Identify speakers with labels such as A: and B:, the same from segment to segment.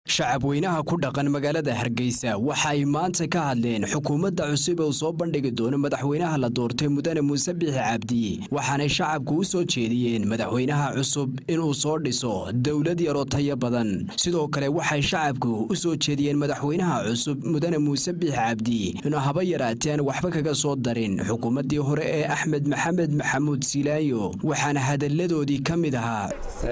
A: shacabweynaha ku dhaqan magaalada hargeysa waxa ay maanta ka hadleen xukuumadda cusub ee uu soo bandhigi doono madaxweynaha la doortay mudane muuse biixi cabdi waxaanay shacabku u soo jeediyeen madaxweynaha cusub inuu soo dhiso dowlad yaroo tayo badan sidoo kale waxay shacabku u soo jeediyeen madaxweynaha cusub mudane muuse biixi cabdi inuu haba yaraateen waxba kaga soo darin xukuumaddii hore ee axmed maxamed maxamuud silaayo waxaana hadalladoodii ka mid ahaa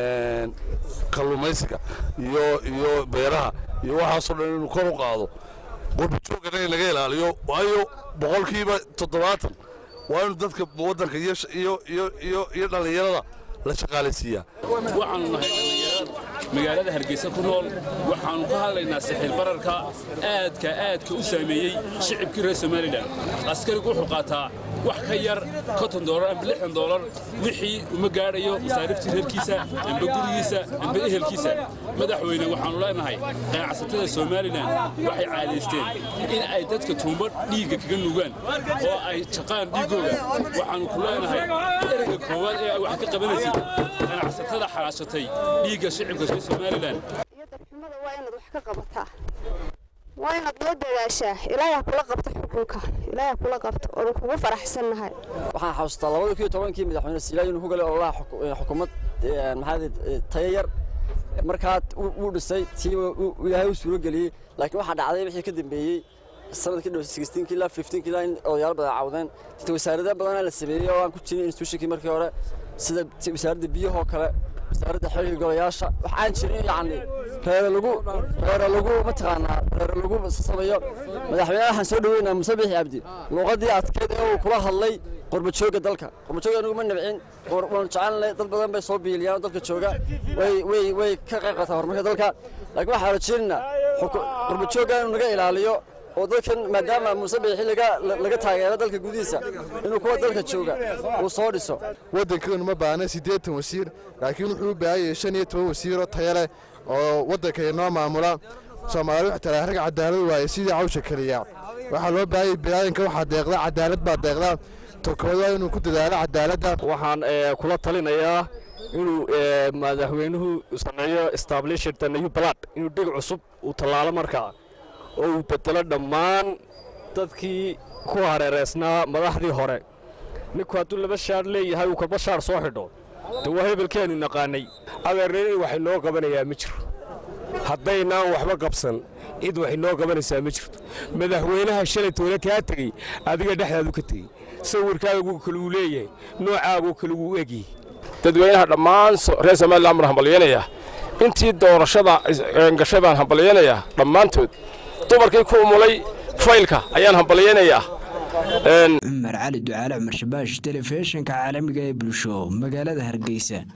B: kalluumaysiga iyo iyo beeraha iyo waxaasoo dhan inuu kor u qaado qurbajoogana in laga ilaaliyo waayo boqolkiiba toddobaatan waa inuu dadka waddanka iyo iyo iyo iyo dhallinyarada la shaqaalaysiiyaa
C: waxaannu nahay dhallinyarad magaalada hargeysa ku nool waxaannu ka hadlaynaa sixir bararka aadka aadka u saameeyey shicibkii reer somalilan askarigu wuxuu qaataa wax ka yar konton doolar amba lixdan doolar wixii uma gaadhayo masaariftii reerkiisa amba gurigiisa amba ehelkiisa madaxweyne waxaannu leenahay ganacsatada somalilan waxay caadaysteen in ay dadka tuumba dhiigga kaga nuugaan oo ay jaqaan dhiiggooda waxaannu ku leenahay ereyga koowaad ee ay wax ka qabanaysid ganacsatada xalaashatay dhiigga shicibka reer somalilan
D: iyo darxumada waa inaad wax ka qabataa waa inaad loo dadaashaa ilaahay ha kula qabto xukunka ilaahay ha kula qabto oonu kugu faraxsannahay
E: waxaan xasuustaa labada kiyo tobankii madaxweyne silaayo inuu ku galay ololaha xukuumad maxaa tayo yar markaa wuu dhisay tii ilaahay u suuro geliyey laakiin waxaa dhacday wixii ka dambeeyey sanadkii dhow sixteenkii ilaa fifteenkii ilaa in odayaal badan cawdeen inta wasaarada badanaa la sameeyey oo aan ku jirin institutionkii markii hore sida wasaaradda biyahoo kale wasaaradda xiriirka golayaasha wax aan jirin yacni reere lagu reere lagu mataqaanaa reere lagu sameeyo madaxweynaha waxaan soo dhaweynaa muuse biixi cabdi luuqaddii adkeyd ee uu kula hadlay qurbajooga dalka qurbajooga anigu ma nabcin waanu jecelnay dad badan bay soo biiliyaan oo dalka jooga way way way ka qayb qaataan horumarka dalka laakiin waxaa rajaynaynaa qurbajooga inuu naga ilaaliyo oo dadkan maadaama muuse biixi laga taageero dalka gudihiisa inuu kuwa dalka jooga uu soo dhiso
F: waddankeenu ma baahna siddeetan wasiir laakiin wuxuu u baahan yahay shan iyo toban wasiiroo taya leh oo waddanka inoo maamula soomaali wax talaa rag cadaalad waaye sidii cawsha keliya waxaa loo baahanyay bilaadanka waxaa deeqda cadaalad baa deeqda tokood waa inuu ku dadaalo cadaaladda
G: waxaan kula talinayaa inuu madaxweynuhu sameeyo established new blood inuu dheg cusub uu tallaalo markaa oo uu bedelo dhammaan dadkii ku hareeraysnaa madaxdii hore ninku hadduu laba shaar leeyahay uu kalba shaar soo xidho de waa hebelkeenu naqaanay
H: adeernin wax inoo qabanayaa ma jiro haddaynaan waxba qabsan cid wax inoo qabanaysaa ma jirto madaxweynaha shalay toole kaa tegey adiga dhexdaadu ka tegey sawirkaagu kale uu leeyahay noocaagoo kale wuu egyahay dadweynaha dhammaan reer somalilan baan hambalyanaya intii doorashada gashay baan hambalyanayaa dhammaantood dumarkii ku umulay faylka ayaan hambalyaynayaa
A: cumar cali ducaale cumar shabaash telefishinka caalamiga ee bulsho magaalada hargeysa